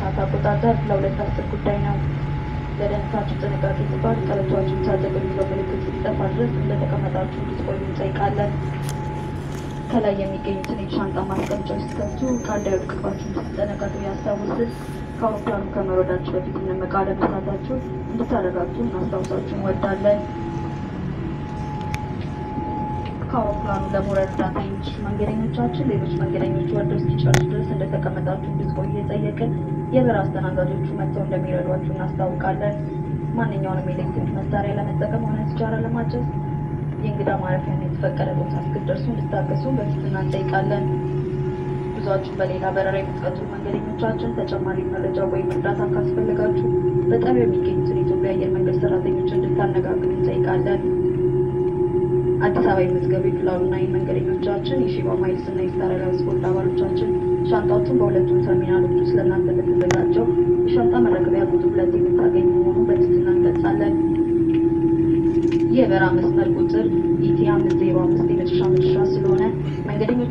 ሰዓት አቆጣጠር ለሁለት አስር ጉዳይ ነው። ለደህንነታችሁ ጥንቃቄ ሲባል ቀበቷችሁን ታጠቁ የሚለው ምልክት እስኪጠፋ ድረስ እንደተቀመጣችሁ እንድትቆዩ እንጠይቃለን። ከላይ የሚገኙትን የሻንጣ ማስቀመጫዎች ስትከፍቱ ዕቃ እንዳይወድቅባችሁ እንድትጠነቀቁ ያስታውስን። ከአውሮፕላኑ ከመውረዳችሁ በፊት እቃ ለመሳታችሁ እንድታረጋግጡ እናስታውሳችሁ እንወዳለን። ከአውሮፕላኑ ለመውረድ እርዳታ የሚችሉ መንገደኞቻችን ሌሎች መንገደኞች ወርደው እስኪጨርሱ ድረስ እንደተቀመጣችሁ እንድትቆዩ የጠየቅን የበረራ አስተናጋጆቹ መጥተው እንደሚረዷችሁ እናስታውቃለን። ማንኛውንም የኤሌክትሪክ መሳሪያ ለመጠቀም ሆነ ሲጃራ ለማጨስ የእንግዳ ማረፊያና የተፈቀደ ቦታ እስክትደርሱ እንድታገሱ በትህትና እንጠይቃለን። ጉዟችሁን በሌላ በረራ የምትቀጥሉ መንገደኞቻችን ተጨማሪ መረጃ ወይም እርዳታ ካስፈለጋችሁ በጣቢያው የሚገኙትን የኢትዮጵያ አየር መንገድ ሰራተኞች እንድታነጋግሩ እንጠይቃለን። አዲስ አበባ የመዝገቡ የክላውና የመንገደኞቻችን የሺባ ማይልስ እና የስታር አላያንስ ቦርድ አባሎቻችን ሻንጣዎቹን በሁለቱም ተርሚናሎች ውስጥ ለእናንተ በተዘጋጀው የሻንጣ መረከቢያ ቁጥር ሁለት የምታገኙ መሆኑን በትህትና እንገልጻለን። የበረራ መስመር ቁጥር ኢቲ አምስት ዜሮ አምስት የመጨረሻ መድረሻ ስለሆነ